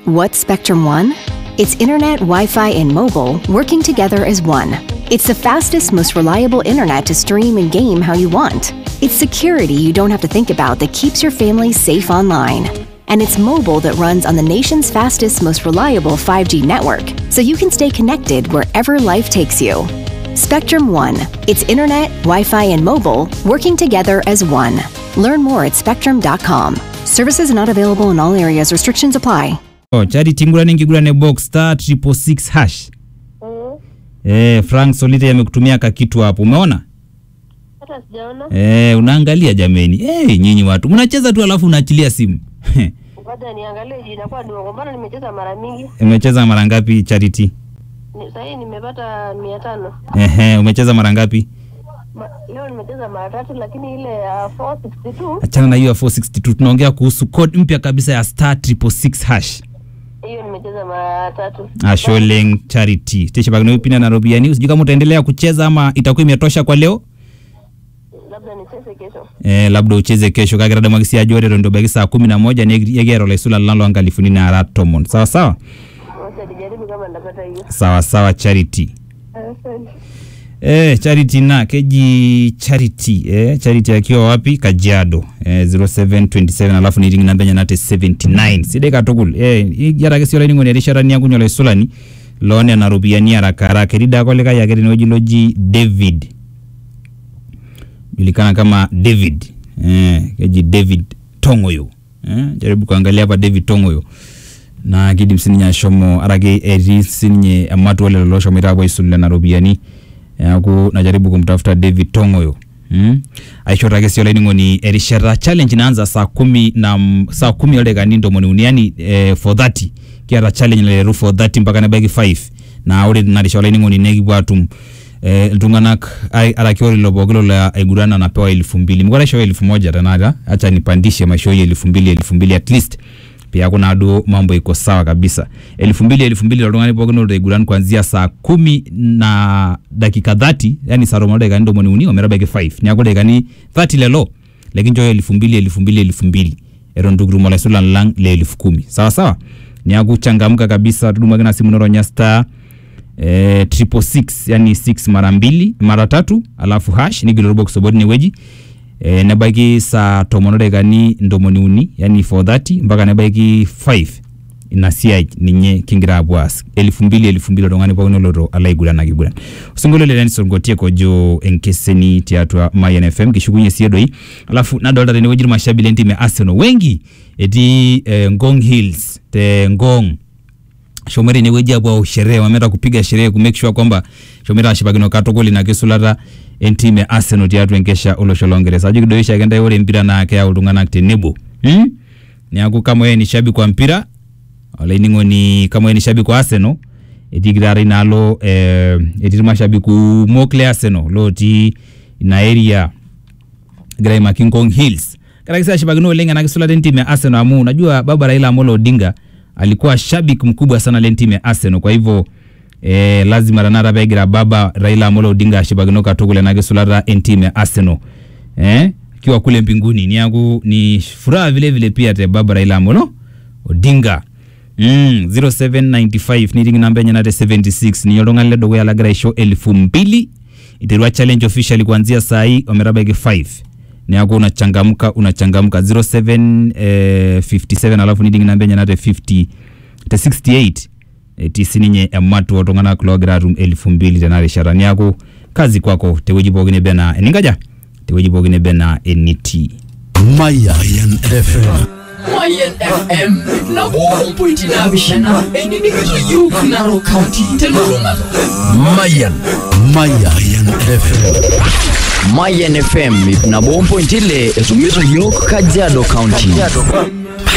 What's Spectrum One? It's internet, Wi Fi, and mobile working together as one. It's the fastest, most reliable internet to stream and game how you want. It's security you don't have to think about that keeps your family safe online. And it's mobile that runs on the nation's fastest, most reliable 5G network, so you can stay connected wherever life takes you. Spectrum One. It's internet, Wi Fi, and mobile working together as one. Learn more at spectrum.com. Services not available in all areas, restrictions apply. Oh, charity ngurani nkigurane box star triple six hash Mm. eh, Frank Solite amekutumia kakitu hapo, umeona Hata sijaona. eh, unaangalia jameni. Eh, nyinyi watu mnacheza tu alafu unaachilia simu Ngoja niangalie jina kwa ndio mbona nimecheza mara mingi. umecheza mara ngapi Charity? Ni, sasa hii nimepata 500. Ehe, umecheza mara ngapi? Ma, leo nimecheza mara tatu lakini ile ya 462 Achana na hiyo ya 462 tunaongea kuhusu code mpya kabisa ya star triple six hash. hiyo nimecheza mara tatu. Asholeng Charity. Tesha bagno pina na Robiani. Usijui kama utaendelea kucheza ama itakuwa imetosha kwa leo. Labda nicheze kesho. Eh, labda ucheze kesho kagirada magisi ya jore ndo bagi saa kumi na moja ni yegero la isula lalo angalifuni na aratomon. Sawa sawa? Wacha nijaribu kama nitapata hiyo. Sawa sawa Charity. Asante. Eh, Charity na keji Charity eh, Charity akiwa wapi? Kajiado eh, 0727 alafu ni ring namba nyanate 79 side katukul eh yara kesi ole ningo nerishara ni akunyo le sulani lone na rubiani haraka haraka rida kole kaya keri noji loji David julikana kama David eh, keji David Tongoyo eh, jaribu kuangalia hapa David Tongoyo na kidim sininye ashomo arake etii sininye ematu ole lolo shomoita apuo aisulu nena ropiyiani neeku najaribu kumtafuta David Tongoyo mm? aishorita ake sii olainining'oni erishata challenge inaanza saa kumi na m- saa kumi oldakikani ntomoni uni yani eh, for 30 kiata challenge naleru for 30 mpaka nebaiki 5 na ore tina risha olainining'oni nekipuo atum eh, iltung'anak ai- araki ore ilo pooki lolo aiguran anapewa elfu mbili mekure aishooyo elfu moja tenakata acha nipandishe maishooyo elfu mbili elfu mbili at least piaku naduo mambo iko sawa kabisa elfu mbili elfu mbili oltung'ani pookin oloiguran kuanzia saa kumi na dakika 30 yani saa tomon dakikani tomoni uni ometabaiki 5 niaku dakikani 30 lelo lekinchooyo elfu mbili elfu mbili elfu mbili eton itu kitum olaisulan lang le elfu kumi sawa sawa niaku changamka kabisa tudumaki na simu noronya star eh, triple six yani 6 mara mbili mara tatu alafu hash nigilo box obot inewueji eh, nebaiki saa tomon odaikani ntomoni uni yani 430 mpaka nebaiki 5 ina siai ninye kingira apuo aas elfu mbili elfu mbili oltung'ani pookin oloto alo aiguran akiguran osinkolio le Dennis Ongotiek ojo enkeseni tiatua Mayan FM kishukunye sie doi alafu nadolta tenewueji irmashabi lentim e Arsenal wengi etii eh, Ngong Hills te Ngong shomoita inewueji apuo au sherehe wameenda kupiga sherehe ku make sure kwamba shomoita ashipakino katukul ina kisulata entim e Arsenal tiatua enkesha olosho longereza ajo kidoisha ake ntae ore empira naa keyau iltung'anak tenebo hmm? neaku kama wewe ni shabiki wa mpira olainining'oni kama wewe ni shabiki wa Arsenal etii kitara inaalo eh, etii irmashabiki kumok le Arsenal lotii ina area egira aimaki Ngong Hills karaki sasa ashipakino oleng ena kisulata entim ya Arsenal amu unajua baba Raila Amolo Odinga alikuwa shabiki mkubwa sana le entim ya Arsenal kwa hivyo eh, lazima tanakata peegira baba Raila Amolo Odinga ashipakino katukul ena kisulata entim ya Arsenal eh, akiwa kule mbinguni niaku ni furaha vile vile pia te baba Raila Amolo Odinga Mm, 0795 niting namba enye nate 76 ninye oltung'ani ledukuya lagira aisho elfu mbili iterua challenge officially kuanzia saa hii ometabaiki 5 neaku unachangamka unachangamka 07 eh, 57 alafu niting namba enye nate 50 te 68 etii sininye ematu oltung'anak logira atum elfu mbili tena rishata niaku kazi kwako tewueji pookin ebe naa eninkaja tewueji pookin ebe naa enitii Mayan FM. Mayan FM na bompointi naapishana enining'ito yiok Narok County telulung'ata Mayan. Mayan FM. Mayan FM ip nabo ompointi ile etumito yiok Kajiado County.